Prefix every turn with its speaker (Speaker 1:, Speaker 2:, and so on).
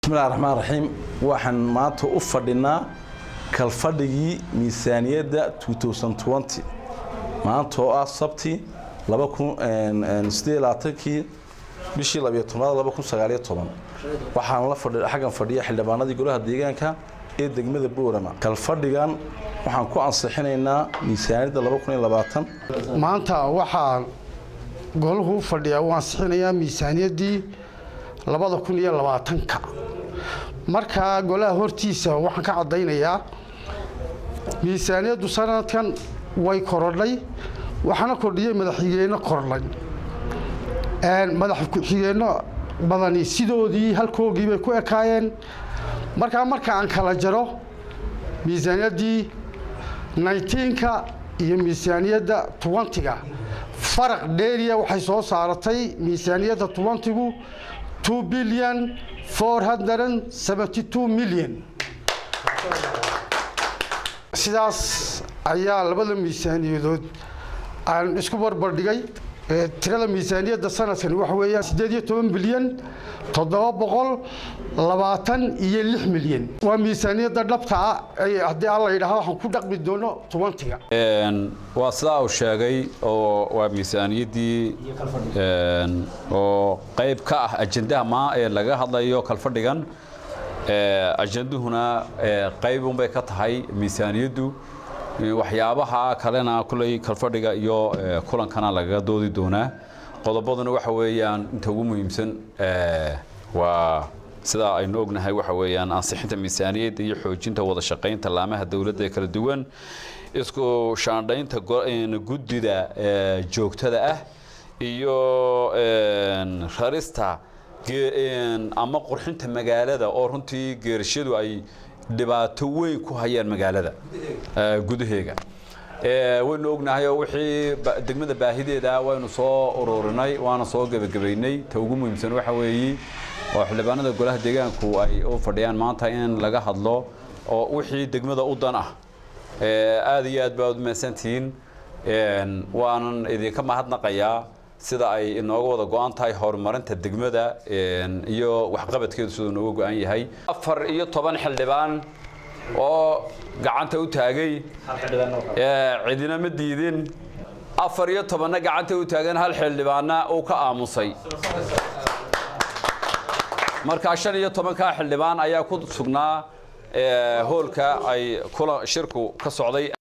Speaker 1: bismillahi raxmaan raxiim waxaan maanta u fadhinaa kalfadhigii miisaaniyadda maanta oo ah sabti kii bishii waxaan xaggan fadhiya xildhibaanadii golaha deegaanka ee degmada boorama kalfadhigan waxaan ku ansixinaynaa miisaaniyadda
Speaker 2: maanta waxaa golahu u fadhiyaa uu ansixinayaa miisaaniyaddii labada kun iyo labaatanka markaa golaha hortiisa waxaan ka caddaynayaa miisaaniyaddu sanadkan way korodhay waxaana kordhiyey madaxxigeenno kordhay madax ku-xigeenno badani sidoodii halkoogii bay ku ekaayeen markaa marka aan kala jaro miisaaniyaddii naytiinka iyo miisaaniyadda tuwantiga faraq dheeriya waxay soo saaratay miisaaniyadda tuwantigu two billion four hundred seventy two million sidaas ayaa labada miisaaniyadood aan isku barbardhigay tirada miisaaniyadda sanadkani waxa weeyaan siddeed iyo toban bilyan toddoba boqol labaatan iyo lix milyan waa miisaaniyadda dhabta ah haddii alla yidhaahdo waxaan ku dhaqmi doono tuwantiga
Speaker 3: waa sidaa uu sheegay oo waa miisaaniyaddii oo qayb ka ah ajendaha maa ee laga hadlayo kalfadhigan ajenduhuna qaybunbay ka tahay miisaaniyaddu waxyaabaha kalena kuley kalfadhiga iyo kulankana lagaga doodi doonaa qodobaduna waxa weeyaan inta ugu muhiimsan waa sidaa aynu ognahay waxa weeyaan ansixinta miisaaniyadda iyo xoojinta wada shaqaynta laamaha dowladda ee kala duwan isku shaandhaynta guddida joogtada ah iyo rarista ama qurxinta magaalada oo runtii geerashadu ay dhibaato weyn ku hayaan magaalada gudaheega waynu ognahay oo wixii degmada baahideeda waynu soo ururinay waana soo gebagabaynay ta ugu muhiimsan waxa weeye oo xildhibaanada golaha deegaanku ay u fadhiyaan maanta in laga hadlo oo wixii degmada u dan ah aad iyo aad baad u mahadsantihiin waanan idinka mahadnaqayaa sida ay inooga wada go-an tahay horumarinta degmada iyo waxqabadkeedu siduu nooga go-an yahay afar iyo toban xildhibaan oo gacanta u taagay cidina ma diidin afar iyo tobanna gacanta u taagan hal xildhibaanna uu ka aamusay markaa shan iyo tobankaa xildhibaan ayaa ku sugnaa hoolka ay shirku ka socday